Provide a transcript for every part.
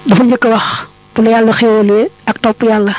dafa njëkk a wax bu la yàlla xéwalee ak topp yàlla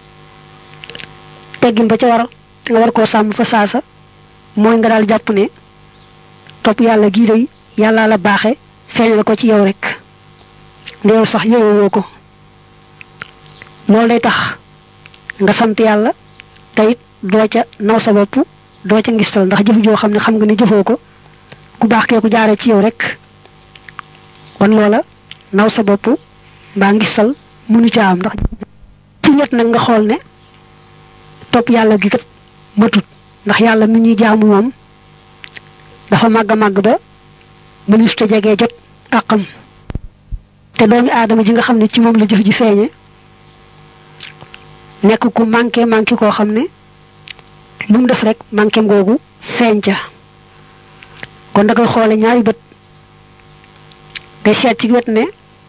teggin ba ca war te nga war koo sàmm fa saasa mooy nga daal jàpp ne topp yàlla gii day yàllaa la baaxe feeñal ko ci yow rek ndeew sax yowoo ko loolu day tax nga sant yàlla te it doo ca naw sa bopp doo ca ngistal ndax jëf joo xam ne xam nga ne jëfoo ko ku baax kee ku jaare ci yow rek kon loola naw sa bopp mbaa ngistal munu ca am ndax ci ñett nag nga xool ne topp yàlla gi kat matut ndax yàlla mi ñuy jaamu moom dafa màgg a màgg ba mënis te jegee jot àqam te doomi aadama ji nga xam ne ci moom la jëf ji feeñe nekk ku manqué manqué koo xam ne lu mu def rek manqué ngoogu feeñ ca kon da koy xoole ñaari bët day seet ci wet ne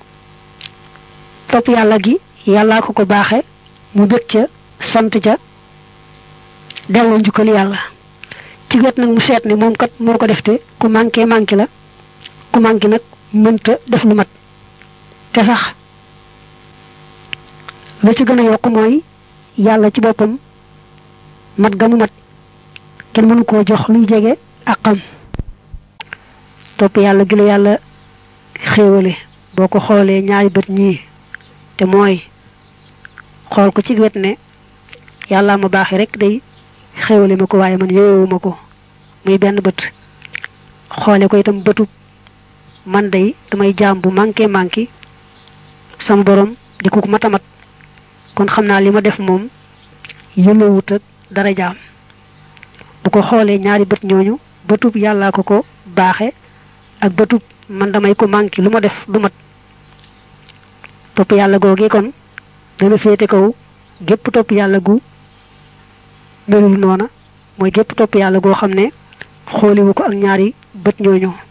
topp yàlla gi yàllaa ko ko baaxe mu bëgg ca sant ca delloo njukkal yàlla ci wet nag mu seet ne moom kat moo ko def te ku manqué manqué la ku manqué nag mënta def lu mat te sax la ci gën a yokk mooy yàlla ci boppam mat ga mu mat kenn mënu koo jox luy jege ak xam topp yàlla gi la yàlla xéewale boo ko xoolee ñaari bët ñii te mooy xool ko ci wet ne yàlla ma baaxee rek day xéewale ma ko waaye man yeyewuma ko muy benn bët xoole ko itam bëtub man day damay jaam bu manqué manqué sama borom di ko matamat kon xam naa li ma def moom yëlloowut ak dara jaam bu ko xoolee ñaari bët ñooñu bëtub yàllaa ko ko baaxe ak bëtub man damay ko manqué lu ma def du mat topp yàlla googee kon dana féete kaw gépp topp yàlla gu melul noona mooy gépp topp yàlla goo xam ne xooliwu ko ak ñaari bët ñooñu